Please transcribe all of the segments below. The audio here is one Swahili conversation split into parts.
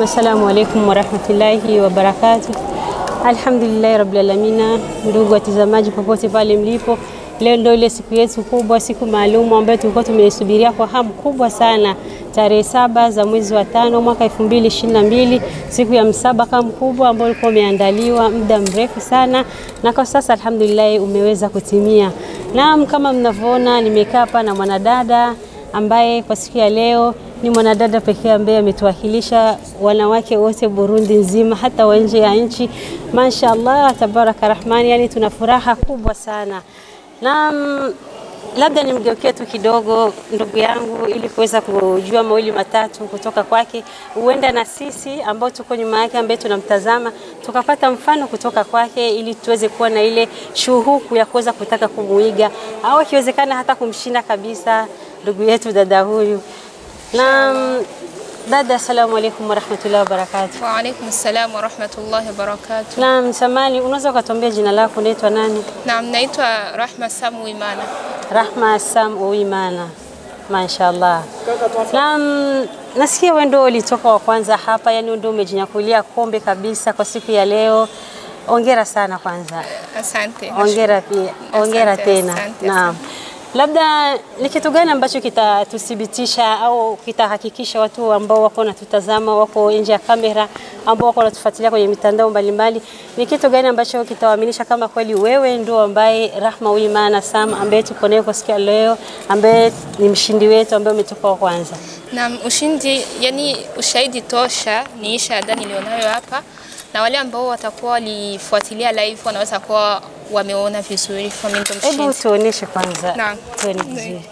Nasema assalamu alaikum warahmatullahi wabarakatuh. Alhamdulillahi rabbil alamina. Ndugu watazamaji popote pale mlipo, leo ndio ile siku yetu kubwa, siku maalum ambayo tulikuwa tumeisubiria kwa hamu kubwa sana, tarehe saba za mwezi wa tano mwaka 2022 siku ya msabaka mkubwa ambao ulikuwa umeandaliwa muda mrefu sana, na kwa sasa alhamdulillah umeweza kutimia. Naam, kama mnavyoona nimekaa hapa na mwanadada ambaye kwa siku ya leo ni mwanadada pekee ambaye ametuwakilisha wanawake wote Burundi nzima, hata wa nje ya nchi. Mashaallah, tabaraka rahmani, yani tuna furaha kubwa sana. Na labda nimgeukie tu kidogo ndugu yangu, ili kuweza kujua mawili matatu kutoka kwake, huenda na sisi ambao tuko nyuma yake, ambaye tunamtazama, tukapata mfano kutoka kwake, ili tuweze kuwa na ile shuhuku ya kuweza kutaka kumuiga au ikiwezekana hata kumshinda kabisa ndugu yetu dada huyu. Naam, dada, assalamu alaikum warahmatullahi wabarakatuh. Wa alaikum salam wa rahmatullahi wa barakatuh. Naam, samani, unaweza ukatuambia jina lako, unaitwa nani? Naam, naitwa Rahma Samu Imana. Rahma Sam Uimana, mashaallah. Naam, nasikia wewe ndio ulitoka wa kwanza hapa, yani ndio umejinyakulia kombe kabisa kwa siku ya leo. Ongera sana kwanza, Asante. ongera pia, ongera Asante, tena. asante, Naam. Labda ni kitu gani ambacho kitatuthibitisha au kitahakikisha watu ambao wako wanatutazama wako nje ya kamera ambao wako wanatufuatilia kwenye mitandao mbalimbali, ni kitu gani ambacho kitawaaminisha kama kweli wewe ndio ambaye Rahma Uimana Sam ambaye tuko naye kwa siku ya leo, ambaye ni mshindi wetu ambaye umetoka wa kwanza? Naam, ushindi, yani ushahidi tosha ni hii shahada nilionayo hapa, na wale ambao watakuwa walifuatilia live wanaweza kuwa wameona vizuri kwa mimi ndo Hebu mshindi. tuoneshe kwanza, Naam. tuone vizuri.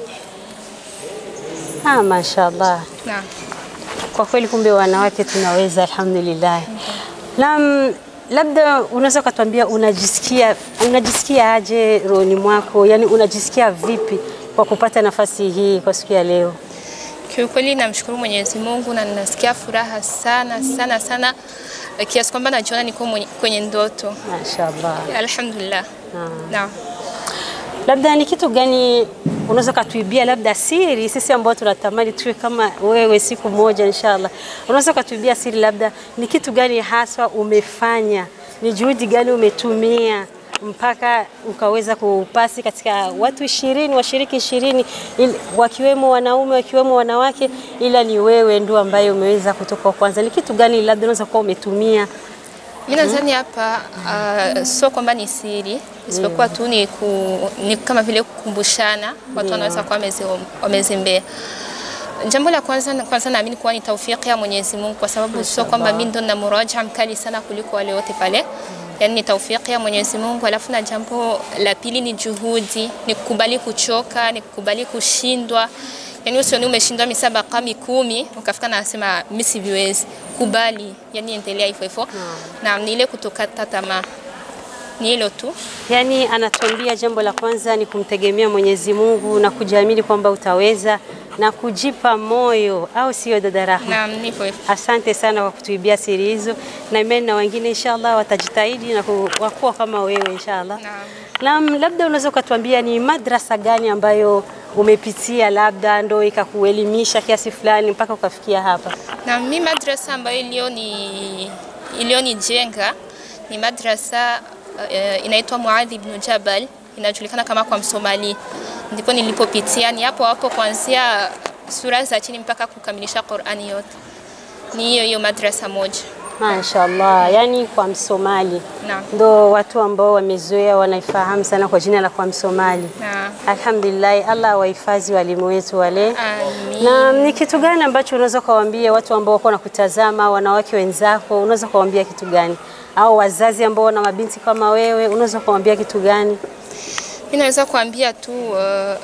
Ah, mashaallah. Naam. Kwa kweli kumbe wanawake tunaweza, alhamdulillah. Naam, labda unaweza ukatuambia unajisikia unajisikia aje rohoni mwako, yani unajisikia vipi kwa kupata nafasi hii kwa siku ya leo? Kiukweli namshukuru Mwenyezi Mungu na ninasikia furaha sana sana sana kiasi kwamba najiona niko mwenye- kwenye ndoto. Mashaallah. Alhamdulillah. Naam. Labda ni kitu gani unaweza ukatuibia, labda siri, sisi ambao tunatamani tuwe kama wewe siku moja inshallah, unaweza ukatuibia siri, labda ni kitu gani haswa umefanya, ni juhudi gani umetumia mpaka ukaweza kupasi katika watu ishirini, washiriki ishirini, ili- wakiwemo wanaume wakiwemo wanawake, ila ni wewe ndio ambaye umeweza kutoka wa kwanza. Ni kitu gani labda unaweza kuwa umetumia? Mimi nadhani hapa uh, sio kwamba ni siri isipokuwa tu ni, ku, ni kama vile kukumbushana watu wanaweza kuwa wamezi- wamezembea. Jambo la kwanza kwanza naamini kuwa ni taufiki ya Mwenyezi Mungu kwa sababu sio kwamba mimi ndo na muraja mkali sana kuliko wale wote pale. Yaani ni taufiki ya Mwenyezi Mungu. Alafu na jambo la pili ni juhudi, ni kukubali kuchoka, ni kukubali kushindwa. Yaani usioni umeshindwa misabaka mikumi ukafika na nasema mimi siviwezi. Kubali, yani endelea hivyo hivyo. Na ni ile kutokata tamaa. Ni hilo tu. Yaani anatuambia jambo la kwanza ni kumtegemea Mwenyezi Mungu na kujiamini kwamba utaweza na kujipa moyo, au sio dada Rahma? Na ni hivyo hivyo. Asante sana kwa kutuibia siri hizo, na imani na wengine inshallah watajitahidi na ku- wakuwa kama wewe inshallah. Naam. Naam, labda unaweza ukatuambia ni madrasa gani ambayo umepitia labda ndo ikakuelimisha kiasi fulani mpaka ukafikia hapa? Na mi madrasa ambayo ilioni iliyonijenga ni madrasa uh, inaitwa Muadhi ibn Jabal, inajulikana kama kwa Msomali. Ndipo nilipopitia, ni hapo hapo kuanzia sura za chini mpaka kukamilisha Qur'ani yote. Ni hiyo hiyo madrasa moja. Mashaallah, yani kwa Msomali Naam. ndo watu ambao wamezoea wanaifahamu sana kwa jina la kwa Msomali. Naam. Alhamdulillah, Allah awahifadhi walimu wetu wale. Amin. Na ni kitu gani ambacho unaweza kuwaambia watu ambao wako nakutazama, wanawake wenzako, unaweza kuwaambia kitu gani? Au wazazi ambao wana mabinti kama wewe, unaweza kuwaambia kitu gani? Mimi naweza kuambia tu uh,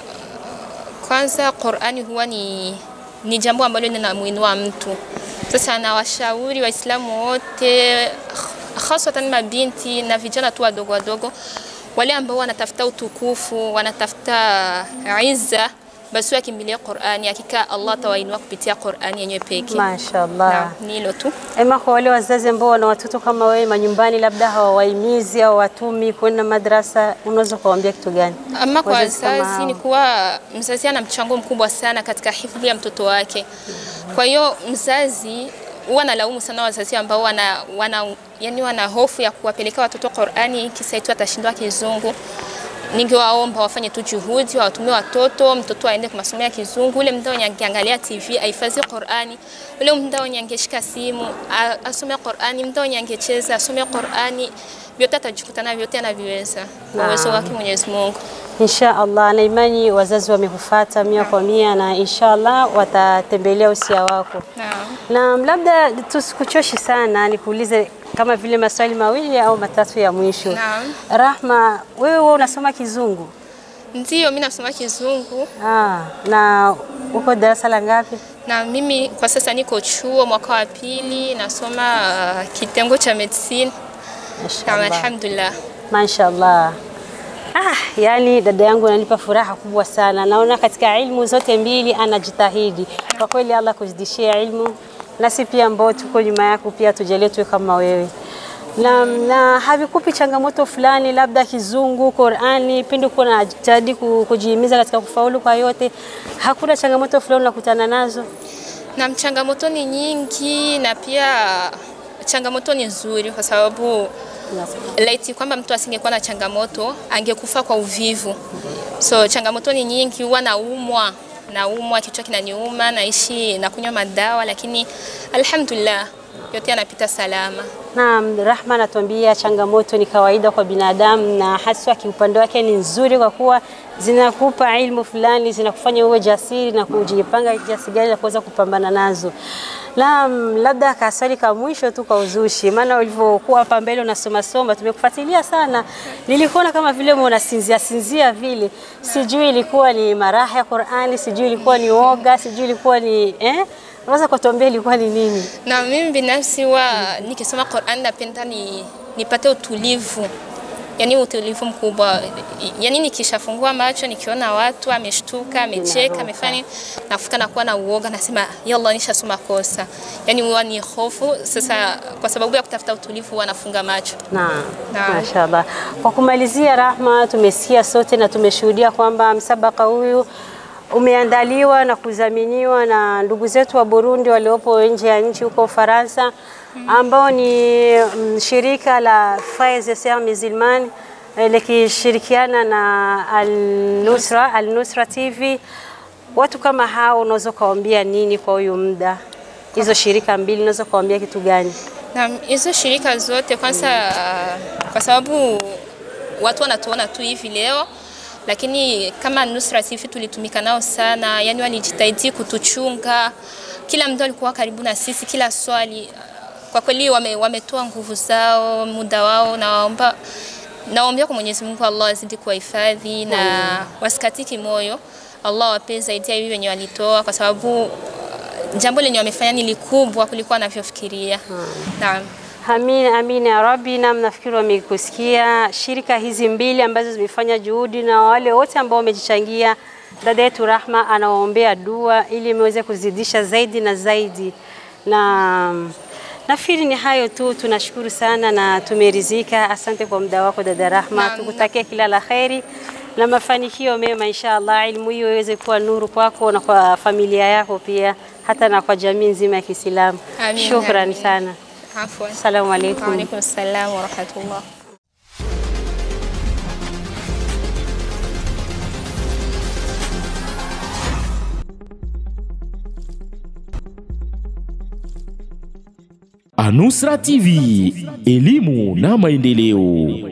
kwanza Qur'ani huwa ni, ni jambo ambalo linamuinua mtu. Sasa nawashauri Waislamu wote haswatan mabinti na vijana tu wadogo wadogo, wale ambao wanatafuta utukufu, wanatafuta izza, basi wakimbilia Qur'ani. Hakika Allah atawainua kupitia Qur'ani yenyewe pekee. Mashaallah. Naam, ni hilo tu. Ema, kwa wale wazazi ambao wana watoto kama wewe manyumbani, labda hawawahimizi au watumi kwenda madrasa, unaweza kuwaambia kitu gani? Ama kwa Wazazi kama wazazi hao. ni kuwa mzazi ana mchango mkubwa sana katika hifadhi ya mtoto wake. Kwa hiyo mzazi huwa nalaumu sana wazazi ambao wana, wana, yani wana hofu ya kuwapeleka watoto Qur'ani kisa eti watashindwa kizungu. Ningewaomba wafanye tu juhudi, wawatumie watoto, mtoto aende kwa masomo ya kizungu. Ule muda wenye angeangalia TV ahifadhi Qur'ani, ule muda wenye angeshika simu a- asome Qur'ani, muda wenye angecheza asome Qur'ani, vyote atajikutana vyote anaviweza kwa uwezo Naam. wake Mwenyezi Mungu. Insha Allah, na imani wazazi wamekufuata mia kwa mia, na insha Allah watatembelea usia wako. Naam. Na labda tusikuchoshi sana, nikuulize kama vile maswali mawili au matatu ya mwisho. Naam. Rahma, wewe wewe unasoma Kizungu? Ndiyo, mimi nasoma Kizungu Ah, na uko darasa la ngapi? na mimi kwa sasa niko chuo mwaka wa pili nasoma uh, kitengo cha medicine. Naam, Mashallah. alhamdulillah. Mashallah. Ah, yani dada yangu ananipa furaha kubwa sana. Naona katika ilmu zote mbili anajitahidi. Kwa kweli Allah kuzidishia ilmu. Nasi pia ambao tuko nyuma yako pia tujalie tuwe kama wewe. Na, na havikupi changamoto fulani labda kizungu, Qur'ani, pindi uko na jitahidi ku- kujihimiza katika kufaulu kwa yote. Hakuna changamoto fulani unakutana nazo? Na changamoto ni nyingi na pia changamoto ni nzuri kwa sababu laiti kwamba mtu asingekuwa na changamoto angekufa kwa uvivu. So changamoto ni nyingi, huwa naumwa naumwa, kichwa kinaniuma, naishi nakunywa madawa, lakini alhamdulillah yote yanapita salama. Naam, Rahma anatuambia changamoto ni kawaida kwa binadamu na haswa kiupande wake ni nzuri kwa kuwa zinakupa ilmu fulani, zinakufanya uwe jasiri na kujipanga kiasi gani na kuweza kupambana nazo. Naam, labda kaswali ka mwisho tu kwa uzushi, maana ulivyokuwa hapa mbele unasoma soma, tumekufuatilia sana, nilikuona kama vile unasinzia sinzia vile, sijui ilikuwa ni maraha ya Qur'ani, sijui ilikuwa ni woga, sijui ilikuwa ni eh, unaweza kutuambia ilikuwa ni nini? Na mimi binafsi huwa nikisoma Qur'an napenda ni nipate utulivu, yani utulivu mkubwa. Yani nikishafungua macho nikiona watu ameshtuka, amecheka, amefanya nini, nafuta nakuwa na uoga, nasema yalla, nishasoma kosa. Yani huwa ni hofu. Sasa kwa sababu ya kutafuta utulivu huwa nafunga macho. Naam, Naam. mashaallah. Kwa kumalizia, Rahma, tumesikia sote na tumeshuhudia kwamba msabaka huyu umeandaliwa na kudhaminiwa na ndugu zetu wa Burundi waliopo nje ya nchi huko Ufaransa, ambao ni mm, shirika la Frères et Sœurs Musulmanes eh, likishirikiana na Al-Nusra, Al-Nusra TV. Watu kama hao unaweza ukawaambia nini kwa huyu muda? Hizo shirika mbili unaweza ukawaambia kitu gani? Na hizo shirika zote kwanza, uh, kwa sababu watu wanatuona tu hivi leo, lakini kama Nusra TV tulitumika nao sana, yani walijitahidi kutuchunga, kila mtu alikuwa karibu na sisi, kila swali kwa kweli wame, wametoa nguvu zao, muda wao, na waomba naombea kwa Mwenyezi Mungu Allah azidi kuwahifadhi na wasikatiki moyo, Allah wape zaidi ya hivi wenye walitoa, kwa sababu uh, jambo lenye wamefanya ni likubwa kuliko wanavyofikiria. Naam. Amin, amin ya Rabbi. Na mnafikiri wamekusikia shirika hizi mbili ambazo zimefanya juhudi na wale wote ambao wamejichangia. Dada yetu Rahma anawaombea dua ili imeweze kuzidisha zaidi na zaidi, na nafikiri ni hayo tu. Tunashukuru sana na tumeridhika. Asante kwa muda wako dada Rahma, Naam. tukutakia kila la kheri na mafanikio mema inshallah. Elimu hiyo iweze kuwa nuru kwako na kwa familia yako pia, hata na kwa jamii nzima ya Kiislamu. Amin, Shukrani amin. sana. Afwan. Assalamu alaikum. Wa alaikum salam wa rahmatullah. Anusra TV, elimu na maendeleo.